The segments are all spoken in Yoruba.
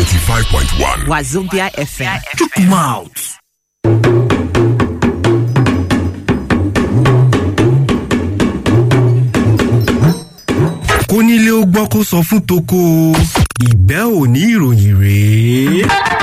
95.1. Wazobia FM. Chook mouth. kónílé ó gbọ́ kó sọ fún toko ìgbẹ́ òní ìròyìn rèé.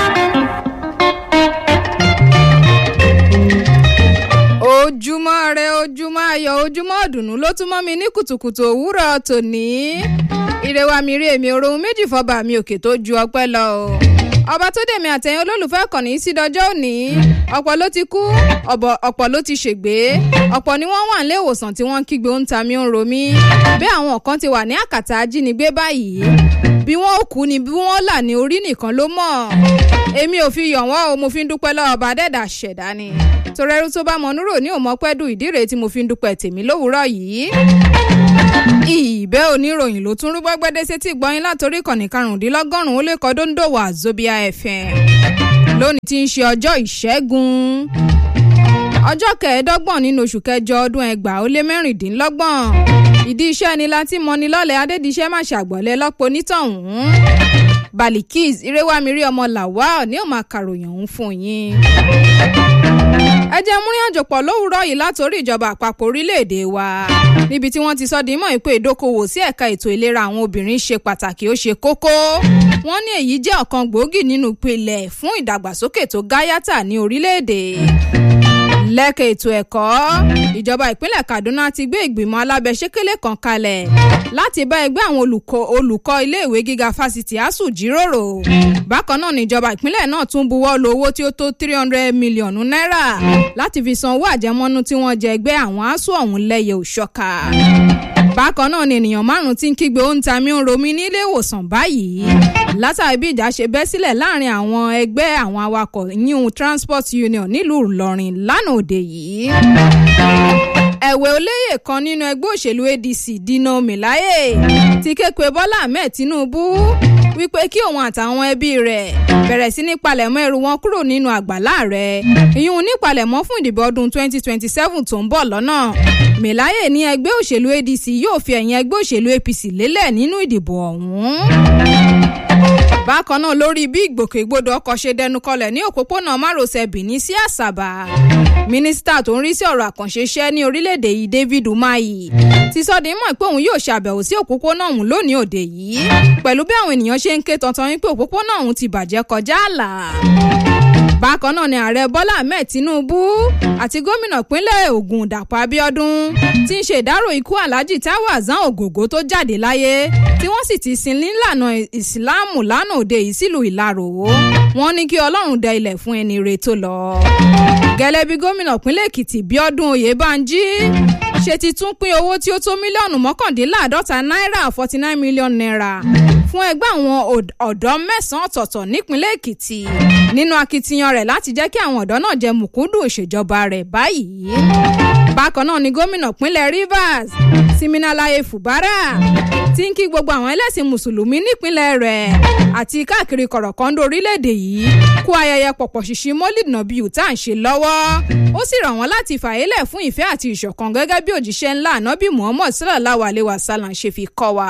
ojúmọ́ rẹ ojúmọ́ ayọ̀ ojúmọ́ ọ̀dùnnú ló tún mọ́ mi ní kùtùkùtù òwúrọ̀ tòní. ìrẹwà mi rí èmi òròhun méjì fọba mi òkè tó ju ọpẹ́ lọ o. ọba tó dèmi àtẹ̀yìn olólùfẹ́ kànnì sí dọjọ́ òní ọ̀pọ̀ ló ti kú ọ̀pọ̀ ló ti ṣègbé ọ̀pọ̀ ni wọ́n wà nílé ìwòsàn tí wọ́n ń kígbe ó ń ta mí ó ń ro mí bí àwọn kan ti wà ní àkàtà ajínigbé báyìí bí wọ́n ó kú ni bí wọ́n là ní orí nìkan ló mọ̀ èmi ò fi yọ̀ wọ́n o mo fi ń dúpẹ́ lọ́wọ́ ọba dẹ́dà ṣẹ̀dá ni torẹ́rú tó bá mọ núrò ní òmọ́pẹ́dù ìdí rèé tí mo fi ń dúpẹ́ tèmi lówùúrọ̀ yìí ìbẹ́ oníròyìn ló tún rúgbọ́ gbẹ́dẹ́ sétí gbọ́yìn látòrí ìkànnì karùndínlọ́gọ́rùn-ún ó lè kọ́ dóńdòwò àzóbíà fm lónìí tí ń ṣe ọjọ́ ìṣẹ́gun ọjọ́ kẹẹ̀ẹ́dọ́gbọ̀n nínú oṣù kẹjọ ọdún ẹgbàá ó lé mẹ́rìndínlọ́gbọ̀n ìdí iṣẹ́ ni láti mọni lọ́lẹ̀ adédìṣẹ́ má ṣàgbọ̀lẹ̀ lọ́pọ̀ onítọ̀hún balikis irewamiri ọmọ lawal ní òun máa kàròyìn ọ̀hún fún yín ẹ jẹ́ múrin àjọpọ̀ lówùúrọ̀ yìí látòrí ìjọba àpapọ̀ orílẹ̀-èdè wa níbi tí wọ́n ti sọ dímọ̀ ìpè ìdókòwò sí ẹ̀ka ètò ìlera àwọn obìnrin ṣe pàtàkì ó ṣe kókó wọ́n ní èyí jẹ́ ọ̀kan gbòógì nínú ìpìlẹ̀ fún ìdàgbàsókè tó gáyàtà ní orílẹ̀-èdè lẹ́ka ètò ẹ̀kọ́ ìjọba ìpínlẹ̀ kaduna ti gbé ìgbìmọ̀ alábẹ́sẹ́kẹ́lé kan kalẹ̀ láti bá ẹgbẹ́ àwọn olùkọ́ iléèwé gíga fásitì asuu jíròrò bákan náà níjọba ìpínlẹ̀ náà tún buwọ́ lu owó tí ó tó three hundred mílíọ̀nù náírà láti fi san owó àjẹmọ́nú tí wọ́n jẹ ẹgbẹ́ àwọn asuu ọ̀hún lẹ́yẹ òṣọ́ka bákan náà ni ènìyàn márùn ti ń kígbe ó ń ta mí ń romi nílé ìwòsàn báyìí látàrí bí ìjà ṣe bẹ́ sílẹ̀ láàrin àwọn ẹgbẹ́ àwọn awakọ̀ yíyún transport union nílùú ìlọrin lánàá òde yìí ẹ̀wẹ̀ olóyè kan nínú ẹgbẹ́ òṣèlú adc dino milaye ti képe bọ́lá ahmed tinubu wípé kí òun àtàwọn ẹbí rẹ̀ bẹ̀rẹ̀ sí ní palẹ̀mọ́ ẹrù wọn kúrò nínú àgbàlá rẹ̀ ìyún nípalẹ̀mọ́ fún ìdìbò ọdún 2027 tó ń bọ̀ lọ́nà milaye ní ẹgbẹ́ òṣèlú adc yóò fi ẹ̀yìn ẹgbẹ́ òṣèlú apc lélẹ̀ nínú ìdìbò ọ̀hún bákan náà lórí bí ìgbòkègbodò ọkọ̀ ṣe dẹnu kọlẹ̀ ní òpópónà márosẹ̀ benin sí àṣàbà mínísítà tó ń rí sí ọ̀rọ̀ àkànṣe iṣẹ́ ní orílẹ̀-èdè yìí david umahi ti sọ di mọ̀ pé òun yóò ṣàbẹ̀wò sí òpópónà ọ̀hún lónìí òde yìí pẹ̀lú bí àwọn ènìyàn ṣe ń ké tantan wípé òpópónà ọ̀hún ti bàjẹ́ kọjá àlà bákan náà ni ààrẹ bọ́lá ahmed tinubu àti gómìnà ìpínlẹ̀ ogun dàpọ̀ abiodun ti ń ṣe ìdárò ikú alhaji taiwo azan ògògó tó jáde láyé tí wọ́n sì ti sin nílànà ìsìláàmù lánàá òde yìí sílùú ìlarò wọ́n ní kí ọlọ́run dẹ ilẹ̀ fún ẹni re tó lọ. gẹ́lẹ́ bí gómìnà ìpínlẹ̀ èkìtì bíọ́dún oyèbánjí ṣe ti tún pín owó tí ó tó mílíọ̀nù mọ́kàndínláàdọ́ta náírà forty nine million naira fún ẹgbẹ́ àwọn ọ̀dọ́ mẹ́sàn-án ọ̀tọ̀ọ̀tọ̀ nípínlẹ̀ èkìtì nínú akitiyan rẹ̀ láti jẹ́ kí àwọn ọ̀dọ́ náà jẹ mùkúndùn ìṣèjọba rẹ̀ báyìí. bákan náà ni gómìnà ìpínlẹ̀ rivers siminalaye fubara ti ń kí gbogbo àwọn ẹlẹ́sìn mùsùlùmí nípínlẹ̀ rẹ̀ àti káàkiri kọ̀rọ̀kọ́ńdó orílẹ̀-èdè yìí kú ayẹyẹ pọ̀pọ̀ ṣìṣì mọ́lìd nàbíyù tá à ń ṣe lọ́wọ́ ó sì ràn wọ́n láti fàyélẹ̀ fún ìfẹ́ àti ìṣọ̀kan gẹ́gẹ́ bí òjíṣẹ́ ńlá ànábì muhammed sallallahu alayhi wa sallam ṣe fi kọ́ wa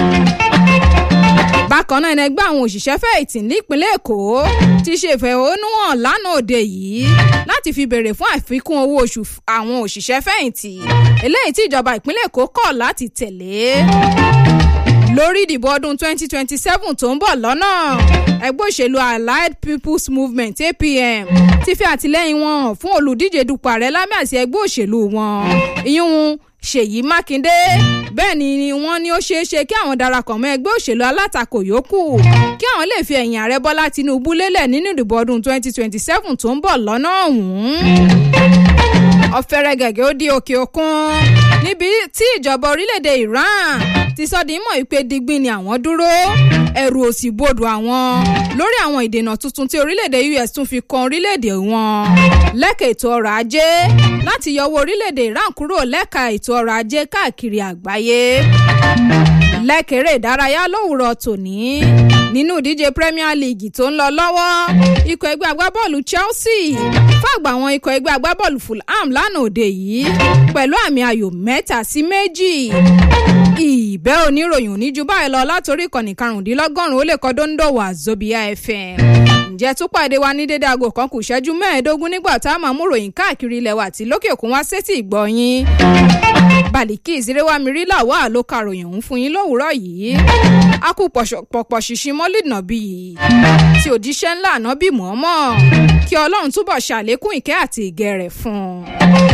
bákan náà ẹnẹgbẹ́ àwọn òṣìṣẹ́ fẹ̀yìntì nípínlẹ̀ èkó ti ṣe ìfẹ̀hónúhàn lánàá òde yìí láti fi béèrè fún àfikún owó oṣù àwọn òṣìṣẹ́ fẹ̀yìntì eléyìí tí ìjọba ìpínlẹ̀ èkó kọ̀ láti tẹ̀lé lórí ìdìbò ọdún 2027 tó ń bọ̀ lọ́nà ẹgbẹ́ òṣèlú allied people's movement apm ti fi àtìlẹ́yìn wọn hàn fún olùdíje dupò ààrẹ lámì àti ẹgbẹ́ òṣèlú wọn ìyún ṣèyí mákindé bẹ́ẹ̀ ni wọ́n ní ó ṣeé ṣe kí àwọn darapọ̀ mọ́ ẹgbẹ́ òṣèlú alátakò yòókù kí àwọn lè fi ẹ̀yìn ààrẹ bọ́lá tinubu lélẹ̀ nínú ìdìbò ọdún 2027 tó ń bọ̀ lọ́nà ọ̀hún ọ̀fẹ́rẹ́ gẹ̀gẹ́ ó di òkè òkun níbi tí ìjọba orílẹ̀-èdè iran ti sọ di mọ̀ wípé digbin ni àwọn dúró ẹ̀rù òsì bodò àwọn lórí àwọn ìdènà tuntun tí orílẹ̀-èdè us tún fi kan orílẹ̀-èdè wọn lẹ́ka ètò ọrọ̀ ajé láti yọwọ́ orílẹ̀-èdè iran kúrò lẹ́ka ètò ọrọ̀ ajé káàkiri àgbáyé lẹ́kẹ̀rẹ́ ìdárayá lówùrọ̀ tòní nínú ìdíje premier league tó ń lọ lọ́wọ́ ikọ̀ ẹgbẹ́ agbábọ́ọ̀lù chelsea fàgbà àwọn ikọ̀ ẹgbẹ́ agbábọ́ọ̀lù fulham lánàá òde yìí pẹ̀lú àmì ayò mẹ́ta sí méjì ìbẹ́ oníròyìn òní ju báyìí lọ látòrí ìkànnì karùndínlọ́gọ́rùn-ún ó lè kọ́ dóńdòwà zobia fm ǹjẹ́ tún pàdé wa ní dédé aago kan kù ṣẹ́jú mẹ́ẹ̀ẹ́dógún nígbà tá a máa mú ròyìn káàkiri ilẹ̀ wa àti lókè òkun wá sétí ìgbọ̀nyín bàlíkì ìsirẹ́wámirí làwa ló ka ròyìn òun fún yín lówùúrọ̀ yìí a kú pọ̀pọ̀ ṣìṣin mọ́lìd nàbí yìí tí òjíṣẹ́ ńlá ànábì mọ́ọ́mọ́ kí ọlọ́run túbọ̀ ṣàlékún ìkẹ́ àti ìgẹ̀ rẹ̀ fún un.